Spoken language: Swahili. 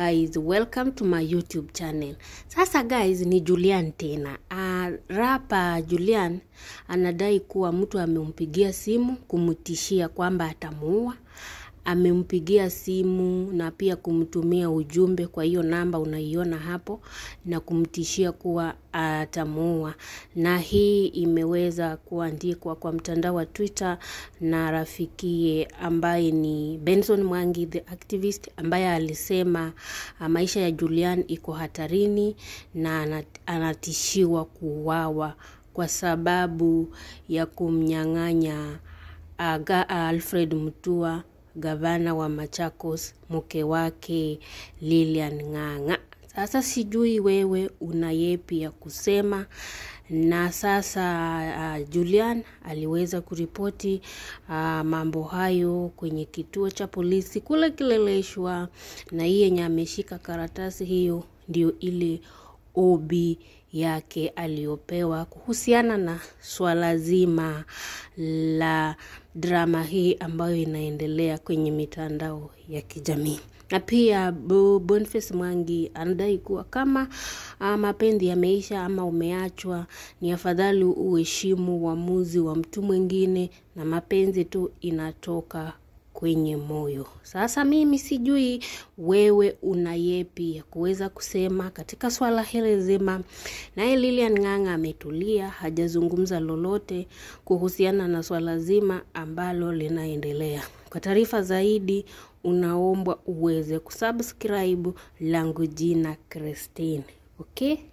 Guys, welcome to my YouTube channel. Sasa guys, ni Julian tena. Uh, rapa Julian anadai kuwa mtu amempigia simu kumtishia kwamba atamuua. Amempigia simu na pia kumtumia ujumbe kwa hiyo namba unaiona hapo na kumtishia kuwa atamuua. Na hii imeweza kuandikwa kwa mtandao wa Twitter na rafikie ambaye ni Benson Mwangi the activist ambaye alisema uh, maisha ya Julian iko hatarini na anat- anatishiwa kuuawa kwa sababu ya kumnyang'anya uh, ga- uh, Alfred Mutua gavana wa Machakos mke wake Lilian Ng'ang'a. Sasa sijui wewe una yepi ya kusema na sasa uh, Julian aliweza kuripoti uh, mambo hayo kwenye kituo cha polisi kule Kileleshwa, na hii yenye ameshika karatasi hiyo ndio ile obi yake aliyopewa kuhusiana na swala zima la drama hii ambayo inaendelea kwenye mitandao ya kijamii na pia Bo- Boniface Mwangi anadai kuwa kama uh, mapenzi yameisha ama umeachwa, ni afadhali uheshimu uamuzi wa mtu mwingine, na mapenzi tu inatoka kwenye moyo. Sasa mimi sijui wewe una yepi ya kuweza kusema katika swala hili zima. Naye Lilian Ng'ang'a ametulia, hajazungumza lolote kuhusiana na swala zima ambalo linaendelea. Kwa taarifa zaidi, unaombwa uweze kusubscribe langu jina Christine. Okay?